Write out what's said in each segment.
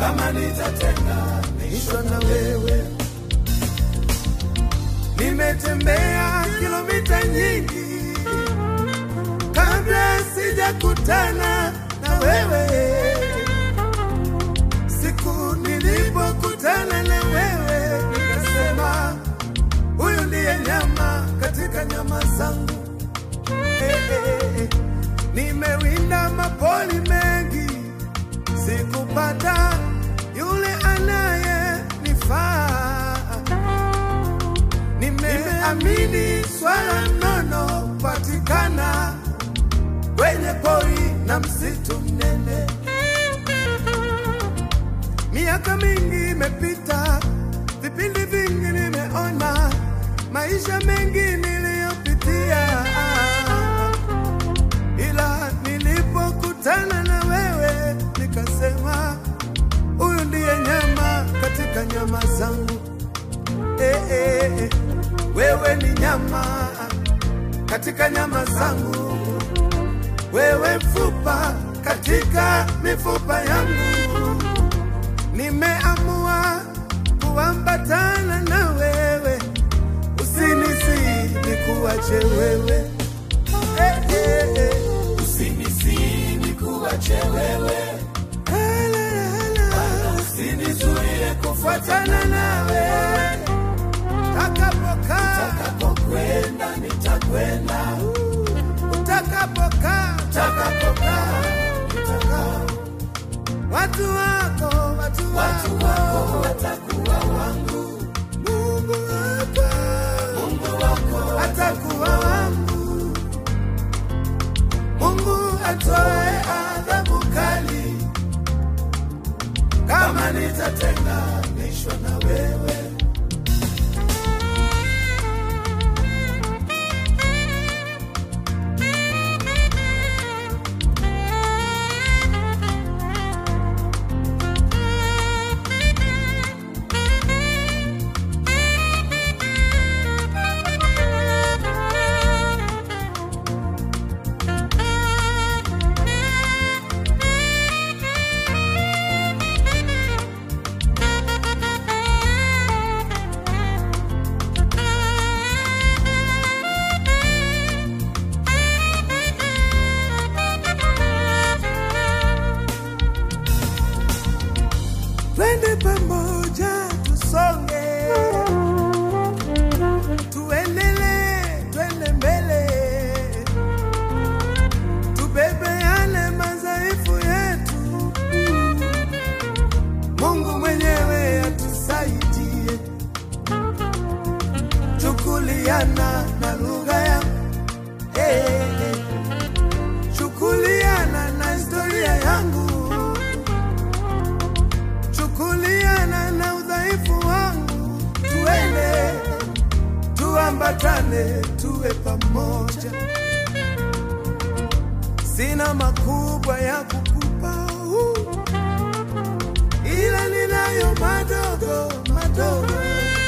kama nitatenganishwa na wewe. Nimetembea kilomita nyingi kabla sijakutana na wewe. Siku nilipokutana na wewe, nikasema huyu ndiye nyama katika nyama zangu. Eh, eh, eh. Nimewinda mapoli mengi, sikupata yule anayenifaa. Nimeamini swala nono patikana kwenye pori na msitu mnene. Miaka mingi imepita, vipindi vingi nimeona, maisha mengi niliyopitia, ila nilipokutana na wewe nikasema, huyu ndiye nyama katika nyama zangu. Eh, eh, eh. Wewe ni nyama katika nyama zangu, wewe mfupa katika mifupa yangu. Nimeamua kuambatana na wewe, usinisi nikuache wewe eh, eh, eh. Usinisi nikuache wewe, Hala, hala. usinizuie kufuatana nawe utakapokaa utakapokwenda, nitakwenda utakapokaa utakapokaa, nitakaa. watu wako watu Watu wako wako watakuwa wangu, Mungu wako Mungu wako atakuwa wangu Mungu atoe adhabu kali kama nitatenganishwa na wewe twende pamoja tusonge tuendelee twende mbele tubebeane madhaifu yetu mungu mwenyewe atusaidie chukuliana na lugha yangu hey, hey. chukuliana na historia yangu chukuliana na udhaifu wangu, tuende tuambatane, tuwe pamoja. Sina makubwa ya kukupa, uh, ila ninayo madogo madogo,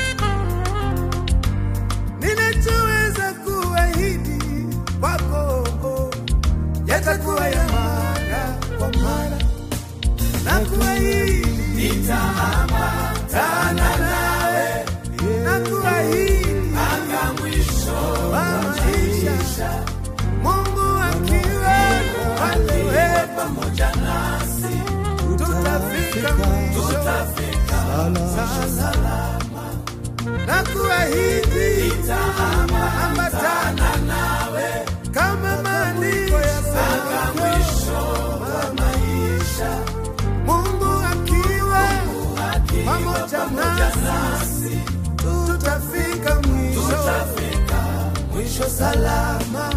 ninachoweza kuahidi kwako yatakuwa ya mara kwa mara na kuahidi nitaambatana nawe, na kuahidi mpaka mwisho wa maisha, Mungu akiwa upande wetu, pamoja nasi, tutafika mwisho tutafika salama, na kuahidi nitaambatana nawe kama maandiko yasema, mpaka mwisho wa maisha, Mungu akiwa akiwa pamoja pamoja nasi, nasi, tutafika mwisho tutafika mwisho salama.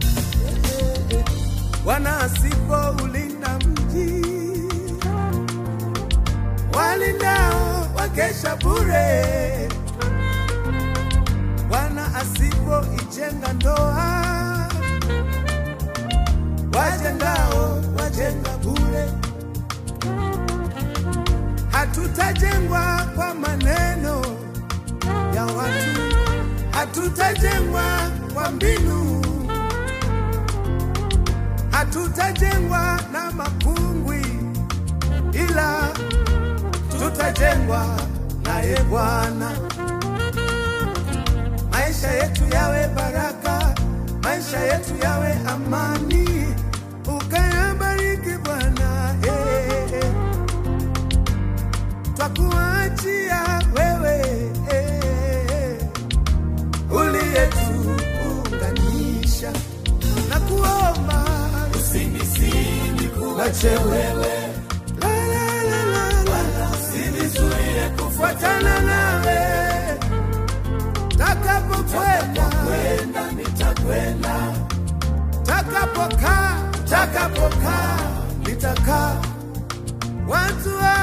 Bwana asipoulinda mji, walindao wakesha bure. Bwana asipoijenga ndoa, wajengao wajenga bure. Hatutajengwa kwa maneno ya watu, hatutajengwa kwa mbinu, hatutajengwa na makungwi, ila tutakapojengwa naye Bwana, maisha yetu yawe baraka, maisha yetu yawe amani, ukayabariki Bwana. eh, eh. Twakuachia wewe eh, uliyetuunganisha na kuomba Usinisini kuache wewe, la, la, la, la, la. usinizuie fuatana nawe takapokwenda kwenda, nitakwenda. takapokaa takapokaa nitakaa watu wa